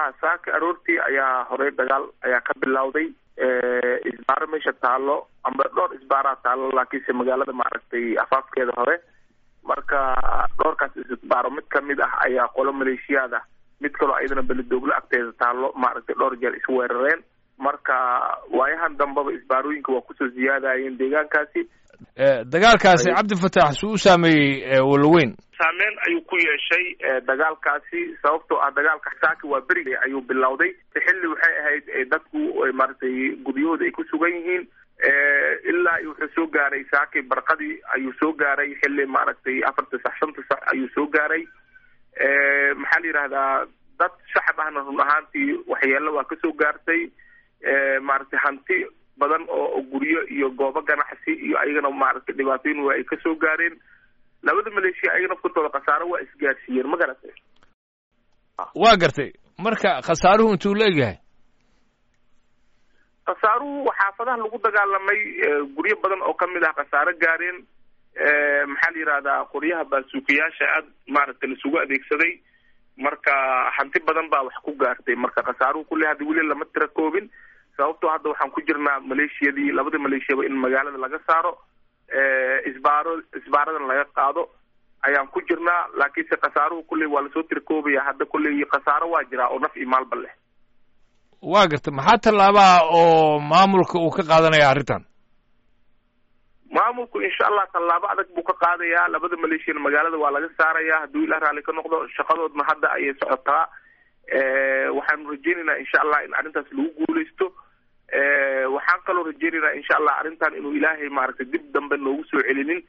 saaka aroortii ayaa horey dagaal ayaa ka bilowday isbaaro meesha taalo amba dhowr isbaaraa taalo laakiinse magaalada maaragtay afaafkeeda hore marka dhowrkaas isbaaro mid kamid ah ayaa qolo maleeshiyaad ah mid kaloo ayadana belidooglo agteeda taalo maaragtay dhowr jeer isweerareen marka waayahan dambaba isbaarooyinka waa kusoo ziyaadayeen deegaankaasi dagaalkaasi cabdifatax suu u saameeyey walaweyn saameyn ayuu ku yeeshay dagaalkaasi sababtoo ah dagaalka saaki waa beri ayuu bilowday xilli waxay ahayd dadku maaragtay guryahooda ay ku sugan yihiin ilaa wuxuu soo gaaray saaki barqadii ayuu soo gaaray xilli maaragtay afarta sax shanta sax ayuu soo gaaray maxaa la yidhahdaa dad shacab ahna run ahaantii waxyeelo waa kasoo gaartay maaragtay hanti badan oo guryo iyo goobo ganacsi iyo ayagana maaragtay dhibaatooyin waa ay kasoo gaareen labada maleeshiya ayaga nafkantooda khasaaro waa isgaarsiiyeen ma garatay waa gartay marka khasaaruhu intuu la egyahay khasaaruhu xaafadaha lagu dagaalamay guryo badan oo kamid ah khasaaro gaareen maxaa la yihahdaa qoryaha baasuukayaasha aad maaragtay laisugu adeegsaday marka hanti badan baa wax ku gaartay marka khasaaruhu kulli hadda weli lama tira koobin sababtoo hadda waxaan ku jirnaa maleeshiyadii labada maleeshiyaba in magaalada laga saaro isbaaro isbaaradan laga qaado ayaan ku jirnaa laakiinse khasaaruhu kulley waa lasoo tirkoobaya hadda kulley khasaaro waa jiraa oo naf iyo maalba leh waa garta maxaa tallaabaha oo maamulka uu ka qaadanaya arrintan maamulku insha allah tallaabo adag buu ka qaadayaa labada maleeshiyana magaalada waa laga saaraya hadduu ilah raalli ka noqdo shaqadoodna hadda ayay socotaa waxaanu rajeynaynaa insha allah in arrintaas lagu guuleysto waxaan kaloo rajeynaynaa insha allah arrintan inuu ilaahay maaragtay dib dambe noogu soo celinin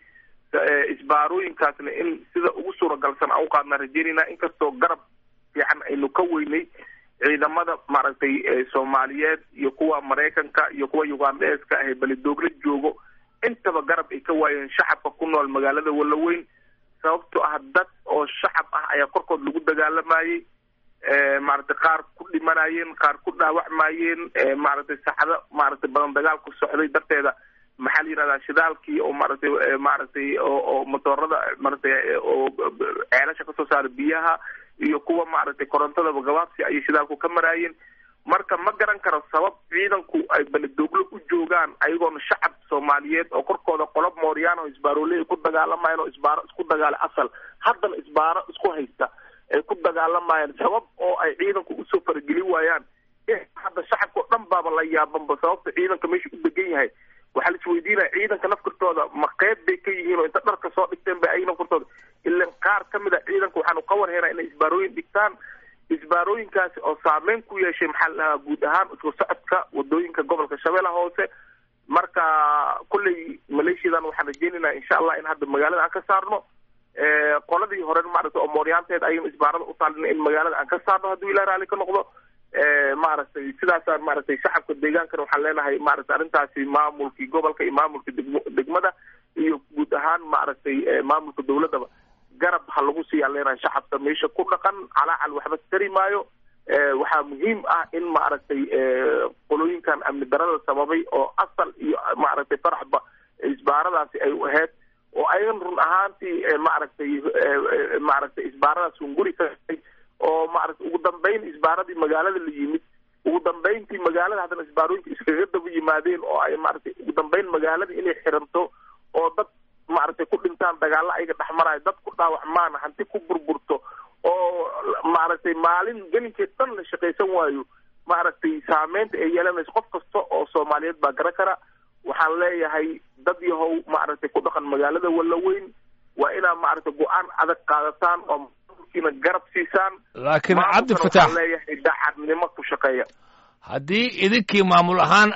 isbaarooyinkaasna in sida ugu suuragalsan aan uqaadnaa rajeynaynaa inkastoo garab fiican aynu ka weynay ciidamada maaragtay soomaaliyeed iyo kuwa maraykanka iyo kuwa ugandeeska ah ee belidoogla joogo intaba garab ay ka waayeen shacabka ku nool magaalada walaweyn sababtoo ah dad oo shacab ah ayaa korkood lagu dagaalamayey maaragtay qaar ku dhimanayeen qaar ku dhaawacmayeen maaragtay saxdo maaragtay badan dagaalku socday darteeda maxaa la yihahdaa shidaalkii oo maaragtay maaragtay oo oo motoorada maaragtay oo ceelasha kasoo saara biyaha iyo kuwa maaragtay korontadaba gabaabsi ayay shidaalku ka maraayeen marka ma garan karo sabab ciidanku ay belidooglo u joogaan ayagoona shacab soomaaliyeed oo korkooda qolob mooryaano isbaarooley ku dagaalamayeen oo isbaaro isku dagaala asal haddana isbaaro isku haysta ay ku dagaalamayaan sabab oo ay ciidanku usoo farageli waayaan hadda shacabka o dhan baaba la yaabanba sababta ciidanka meesha u degan yahay waxaa la isweydiinaya ciidanka nafkartooda ma qeyb bay ka yihiin oo inta dharka soo dhigteen ba ay nafkartooda ilan qaar kamid a ciidanka waxaanu ka warheynaa inay isbaarooyin dhigtaan isbaarooyinkaasi oo saameyn ku yeeshay maxaa la dhahaa guud ahaan isku socodka wadooyinka gobolka shabeellaha hoose marka kulley maleeshiyadan waxaan rajeynaynaa insha allah in hadda magaalada aan ka saarno qoladii hore maaragtay oo mooryaanteed ayagana isbaarada utaalina in magaalada aan ka saarno hadduu ilah raali ka noqdo maaragtay sidaasaan maaragtay shacabka deegaankana waxaan leenahay maaragtay arrintaasi maamulkii gobolka iyo maamulka degmo degmada iyo guud ahaan maaragtay maamulka dawladdaba garab ha lagu siiyaan leenahay shacabka meesha ku dhaqan calaacal waxba tari maayo waxaa muhiim ah in maaragtay qolooyinkan amni darada sababay oo asal iyo maaragtay faraxba isbaaradaasi ay u ahayd oo ayagan run ahaantii maaragtay maaragtay isbaaradaas hunguri ka oo maaragtay ugu dambeyn isbaaradii magaalada la yimid ugu dambeyntii magaalada haddana isbaarooyinka iskaga daba yimaadeen oo ay maaragtay ugu dambeyn magaalada inay xiranto oo dad maaragtay ku dhintaan dagaalo ayaga dhexmarayo dad ku dhaawacmaan hanti ku burburto oo maaragtay maalin gelinkeed dhan la shaqaysan waayo maaragtay saameynta ay yeelanayso qof kasta oo soomaaliyeed baa garan kara waxaan leeyahay dad yahow maaragtay ku dhaqan magaalada walaweyn waa inaad maaragtay go-aan adag qaadataan oo maamulkiina garab siisaan laakiin cabdi fatax leeyahay dacadnimo ku shaqeeya haddii idinkii maamul ahaan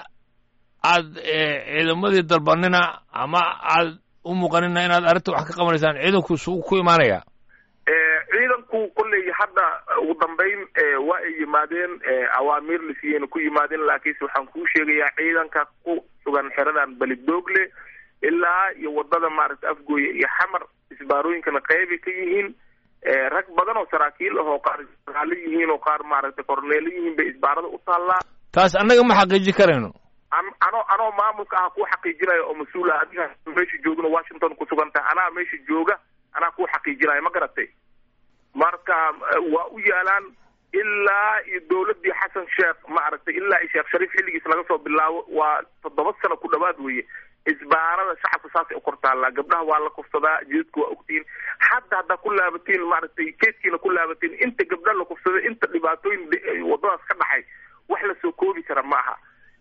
aad ciidamadii dalbanina ama aad u muuqanina inaad arrinta wax ka qabanaysaan ciidanku suu ku imaanaya ciidanku kolley hadda ugu dambeyn waa ay yimaadeen awaamiir lasiiyeyna ku yimaadeen laakiinse waxaan kuu sheegayaa ciidanka ku sugan xeradan belidoogle ilaa iyo wadada maaragtay afgooye iyo xamar isbaarooyinkana qeybay ka yihiin rag badan oo saraakiil ah oo qaar raali yihiin oo qaar maaragtay korneelo yihiin bay isbaarada u taallaa taas annaga ma xaqiiji karayno anoo anoo maamulka ah kuu xaqiijinayo oo mas-uul ah adiga meesha joogna washington kusugan tahay anaa meesha jooga anaa kuu xaqiijinayo ma garatay marka waa u yaalaan ilaa iyo dawladii xasan sheekh maaragtay ilaa iyo sheekh shariif xilligiis laga soo bilaabo waa toddoba sano ku dhawaad weeye isbaarada shacabka saasay ukortaallaa gabdhaha waa la kufsadaa jidadku waa ogtihiin hadda haddaa ku laabatiin maaragtay keeskiina ku laabatiin inta gabdha la kufsaday inta dhibaatooyin wadadaas ka dhaxay wax lasoo koobi kara ma aha